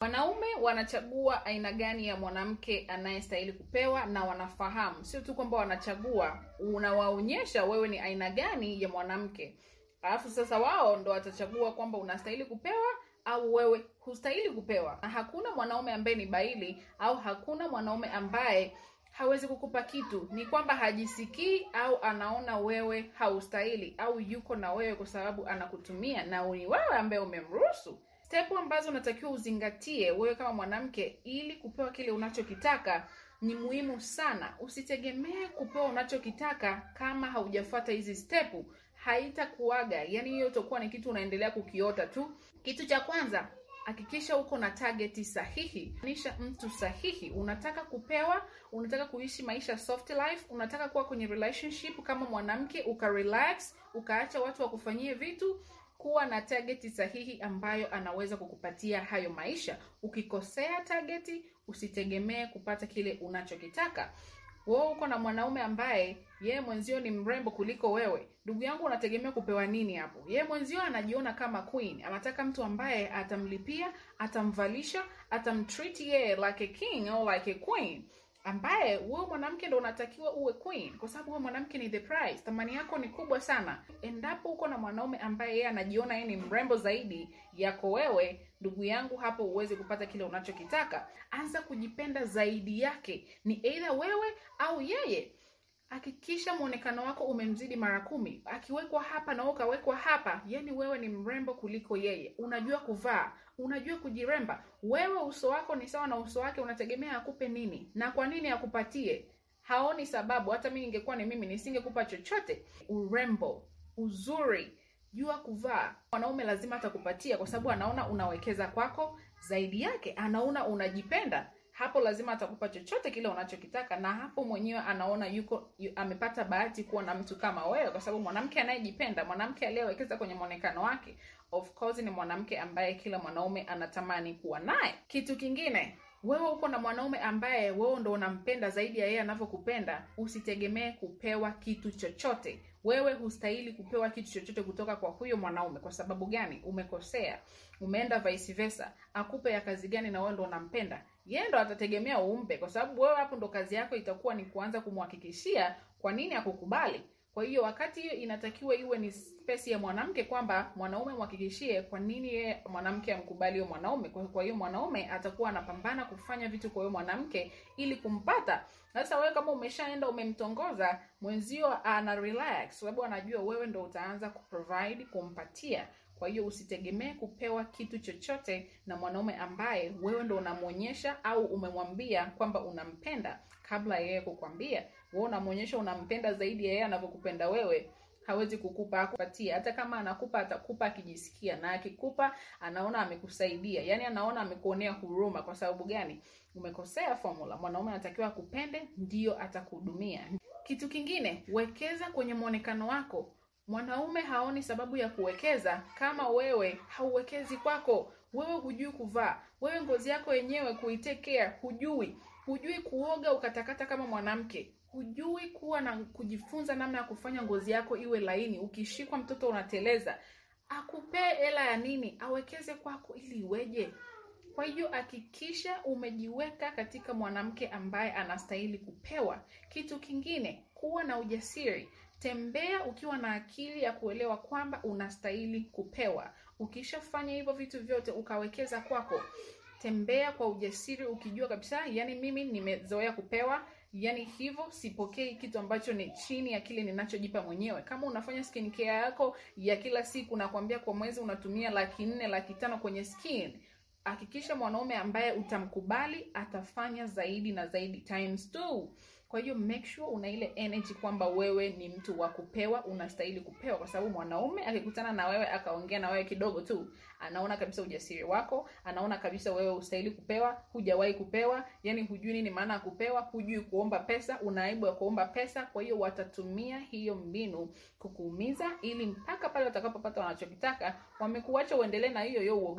wanaume wanachagua aina gani ya mwanamke anayestahili kupewa na wanafahamu sio tu kwamba wanachagua unawaonyesha wewe ni aina gani ya mwanamke alafu sasa wao ndo watachagua kwamba unastahili kupewa au wewe hustahili kupewa na hakuna mwanaume ambaye ni baili au hakuna mwanaume ambaye hawezi kukupa kitu ni kwamba hajisikii au anaona wewe haustahili au yuko na wewe kwa sababu anakutumia na ni wewe ambaye umemruhusu stepu ambazo unatakiwa uzingatie wewe kama mwanamke ili kupewa kile unachokitaka ni muhimu sana usitegemee kupewa unachokitaka kama haujafuata hizi stepu haitakuaga yani hiyo itakuwa ni kitu unaendelea kukiota tu kitu cha kwanza hakikisha uko na target sahihi nisha mtu sahihi unataka kupewa unataka kuishi maisha soft life unataka kuwa kwenye relationship kama mwanamke ukarelax ukaacha watu wakufanyie vitu kuwa na target sahihi ambayo anaweza kukupatia hayo maisha ukikosea target usitegemee kupata kile unachokitaka wewe uko na mwanaume ambaye yeye mwenzio ni mrembo kuliko wewe ndugu yangu unategemea kupewa nini hapo yeye mwenzio anajiona kama queen anataka mtu ambaye atamlipia atamvalisha atamtreat yeye like a king au like a queen ambaye wewe mwanamke ndo unatakiwa uwe queen kwa sababu wewe mwanamke ni the price thamani yako ni kubwa sana endapo uko na mwanaume ambaye yeye anajiona yeye ni mrembo zaidi yako wewe ndugu yangu hapo uweze kupata kile unachokitaka anza kujipenda zaidi yake ni either wewe au yeye hakikisha mwonekano wako umemzidi mara kumi akiwekwa hapa na wewe ukawekwa hapa yani wewe ni mrembo kuliko yeye unajua kuvaa unajua kujiremba wewe uso wako ni sawa na uso wake unategemea akupe nini na kwa nini akupatie haoni sababu hata mi ningekuwa ni mimi nisingekupa chochote urembo uzuri jua kuvaa mwanaume lazima atakupatia kwa sababu anaona unawekeza kwako zaidi yake anaona unajipenda hapo lazima atakupa chochote kile unachokitaka na hapo mwenyewe anaona yuko yu, amepata bahati kuwa na mtu kama wewe kwa sababu mwanamke anayejipenda mwanamke aliyewekeza kwenye mwonekano wake of course ni mwanamke ambaye kila mwanaume anatamani kuwa naye kitu kingine wewe uko na mwanaume ambaye wewe ndo unampenda zaidi ya yeye anavyokupenda usitegemee kupewa kitu chochote wewe hustahili kupewa kitu chochote kutoka kwa huyo mwanaume kwa sababu gani umekosea umeenda vice versa akupe ya kazi gani na wewe ndo unampenda yeye ndo atategemea umpe kwa sababu wewe hapo ndo kazi yako itakuwa ni kuanza kumhakikishia kwa nini akukubali kwa hiyo wakati hiyo inatakiwa iwe ni space ya mwanamke kwamba mwanaume mhakikishie kwa nini yeye mwanamke amkubali huyo mwanaume kwa kwa hiyo mwanaume atakuwa anapambana kufanya vitu kwa huyo mwanamke ili kumpata sasa wewe kama umeshaenda umemtongoza mwenzio ana relax sababu anajua wewe ndo utaanza kuprovide kumpatia kwa hiyo usitegemee kupewa kitu chochote na mwanaume ambaye wewe ndo unamwonyesha au umemwambia kwamba unampenda kabla yeye kukwambia wewe unamwonyesha unampenda zaidi ya yeye anavyokupenda wewe hawezi kukupa akupatia hata kama anakupa atakupa akijisikia na akikupa anaona amekusaidia yaani anaona amekuonea huruma kwa sababu gani umekosea formula mwanaume anatakiwa akupende ndio atakuhudumia kitu kingine wekeza kwenye mwonekano wako mwanaume haoni sababu ya kuwekeza kama wewe hauwekezi kwako wewe hujui kuvaa wewe ngozi yako yenyewe kuitake care hujui hujui kuoga ukatakata kama mwanamke hujui kuwa na kujifunza namna ya kufanya ngozi yako iwe laini ukishikwa mtoto unateleza akupee hela ya nini awekeze kwako ili iweje kwa hiyo hakikisha umejiweka katika mwanamke ambaye anastahili kupewa kitu kingine kuwa na ujasiri tembea ukiwa na akili ya kuelewa kwamba unastahili kupewa ukishafanya hivyo vitu vyote ukawekeza kwako tembea kwa ujasiri ukijua kabisa yani mimi nimezoea kupewa yani hivyo sipokei kitu ambacho ni chini ya kile ninachojipa mwenyewe kama unafanya skin care yako ya kila siku nakwambia kwa mwezi unatumia laki nne laki tano kwenye skin hakikisha mwanaume ambaye utamkubali atafanya zaidi na zaidi times two kwa hiyo make sure una ile energy kwamba wewe ni mtu wa kupewa unastahili kupewa kwa sababu mwanaume akikutana na wewe akaongea na wewe kidogo tu anaona kabisa ujasiri wako anaona kabisa wewe ustahili kupewa hujawahi kupewa yani hujui nini maana ya kupewa hujui kuomba pesa una aibu ya kuomba pesa kwa hiyo watatumia hiyo mbinu kukuumiza ili mpaka pale watakapopata wanachokitaka wamekuacha uendelee na hiyo hiyo uoga wako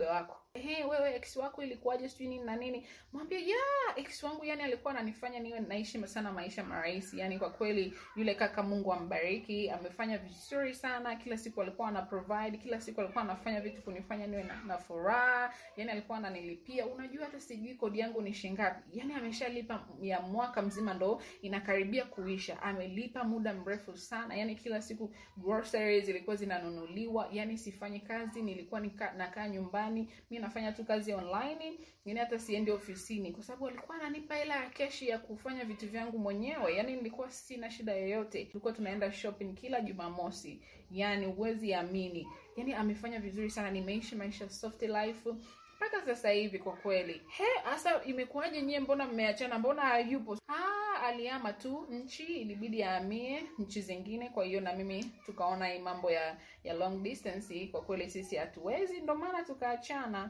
hey, wewe ex wako ilikuwaje sijui nini na nini mwambie ya yeah, ex wangu yani alikuwa ananifanya niwe naishi sana maisha marahisi yani kwa kweli yule kaka mungu ambariki amefanya vizuri sana kila siku alikuwa ana provide kila siku alikuwa anafanya vitu kunifanya niwe na, na furaha yani alikuwa ananilipia unajua hata sijui kodi yangu ni shingapi yani ameshalipa ya mwaka mzima ndo inakaribia kuisha amelipa muda mrefu sana yani kila siku groceries zilikuwa zinanunuliwa yani sifanyi kazi nilikuwa nika, nakaa nyumbani mi nafanya tu kazi online yani hata siendi ofisini kwa sababu alikuwa ananipa hela ya keshi ya kufanya vitu vyangu mwenyewe yani nilikuwa sina shida yoyote tulikuwa tunaenda shopping kila jumamosi yani huwezi amini yani amefanya vizuri sana nimeishi maisha soft life mpaka sasa hivi kwa kweli he hasa imekuwaje nyie mbona mmeachana mbona hayupo ah aliama tu nchi ilibidi aamie nchi zingine kwa hiyo na mimi tukaona hii mambo ya ya long distance kwa kweli sisi hatuwezi ndo maana tukaachana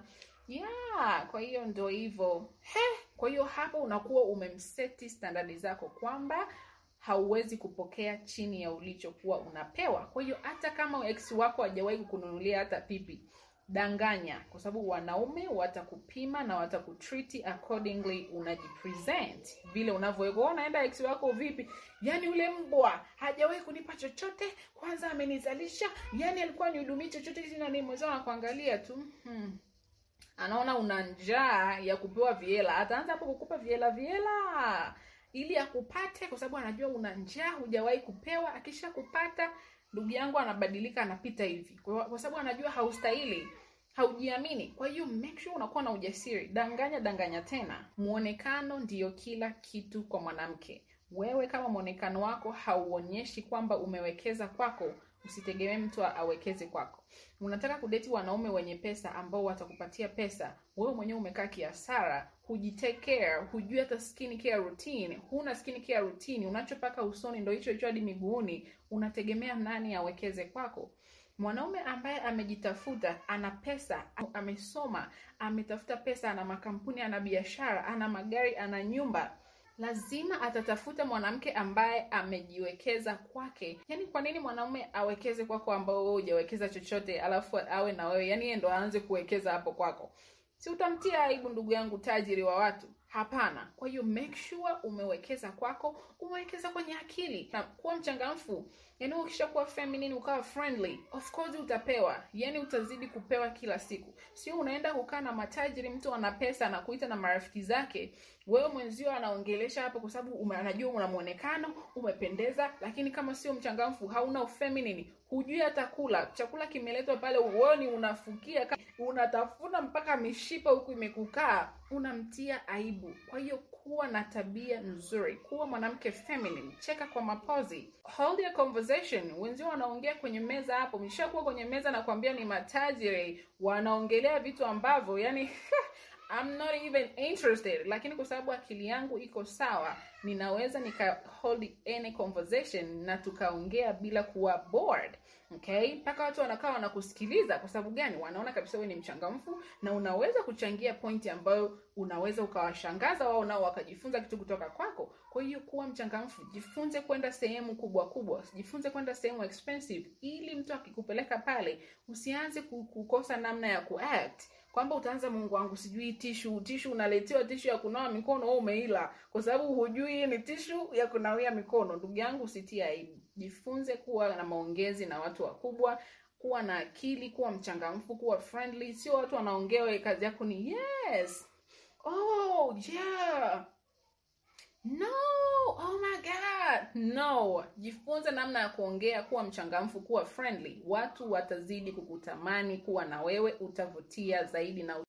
yeah kwa hiyo ndo hivyo he kwa hiyo hapo unakuwa umemseti standardi zako kwamba hauwezi kupokea chini ya ulichokuwa unapewa kwa hiyo hata kama ex wako hajawahi kukununulia hata pipi danganya kwa sababu wanaume watakupima na watakutriti accordingly unajipresent vile unavyoweka unaenda ex wako vipi yani yule mbwa hajawahi kunipa chochote kwanza amenizalisha yani alikuwa nihudumii chochote sina nini mwenzao anakuangalia tu hmm. anaona una njaa ya kupewa viela ataanza hapo kukupa viela viela ili akupate kwa sababu anajua una njaa hujawahi kupewa akisha kupata ndugu yangu anabadilika anapita hivi kwa, kwa sababu anajua haustahili haujiamini kwa hiyo make sure unakuwa na ujasiri danganya danganya tena muonekano ndiyo kila kitu kwa mwanamke wewe kama mwonekano wako hauonyeshi kwamba umewekeza kwako usitegemee mtu awekeze kwako unataka kudeti wanaume wenye pesa ambao watakupatia pesa wewe mwenyewe umekaa kiasara hujitake care hujui hata skin care routine huna skin care routine unachopaka usoni ndo hicho hicho hadi miguuni unategemea nani awekeze kwako mwanaume ambaye amejitafuta ana pesa amesoma ametafuta pesa ana makampuni ana biashara ana magari ana nyumba lazima atatafuta mwanamke ambaye amejiwekeza kwake yaani kwa nini mwanaume awekeze kwako ambao wewe hujawekeza chochote alafu awe na wewe yaani yeye ndo aanze kuwekeza hapo kwako si utamtia aibu ndugu yangu tajiri wa watu hapana kwa hiyo make sure umewekeza kwako umewekeza kwenye akili na kuwa mchangamfu yaani ukishakuwa feminine ukawa friendly of course utapewa yaani utazidi kupewa kila siku sio unaenda kukaa na matajiri mtu ana pesa anakuita na marafiki zake wewe mwenzio anaongelesha hapo kwa sababu anajua una mwonekano umependeza lakini kama sio mchangamfu hauna ufeminine hujui hata kula chakula kimeletwa pale uoni unafukia unatafuna mpaka mishipa huku imekukaa unamtia aibu kwa hiyo kuwa na tabia nzuri kuwa mwanamke feminine cheka kwa mapozi hold your conversation wenzio wanaongea kwenye meza hapo mshakuwa kwenye meza na kuambia ni matajiri wanaongelea vitu ambavyo yani I'm not even interested lakini kwa sababu akili yangu iko sawa ninaweza nika hold any conversation na tukaongea bila kuwa bored okay mpaka watu wanakaa wanakusikiliza kwa sababu gani wanaona kabisa wewe ni mchangamfu na unaweza kuchangia pointi ambayo unaweza ukawashangaza wao nao wakajifunza kitu kutoka kwako kwa hiyo kuwa mchangamfu jifunze kwenda sehemu kubwa kubwa jifunze kwenda sehemu expensive ili mtu akikupeleka pale usianze kukosa namna ya kuact kwamba utaanza mungu wangu sijui tishu tishu unaletewa tishu ya kunawa mikono wewe umeila kwa sababu hujui ni tishu ya kunawia mikono ndugu yangu usitie aibu jifunze kuwa na maongezi na watu wakubwa kuwa na akili kuwa mchangamfu kuwa friendly sio watu wanaongea kazi yako ni yes oh yeah no oh my god no jifunze namna ya kuongea kuwa mchangamfu kuwa friendly watu watazidi kukutamani kuwa na wewe utavutia zaidi na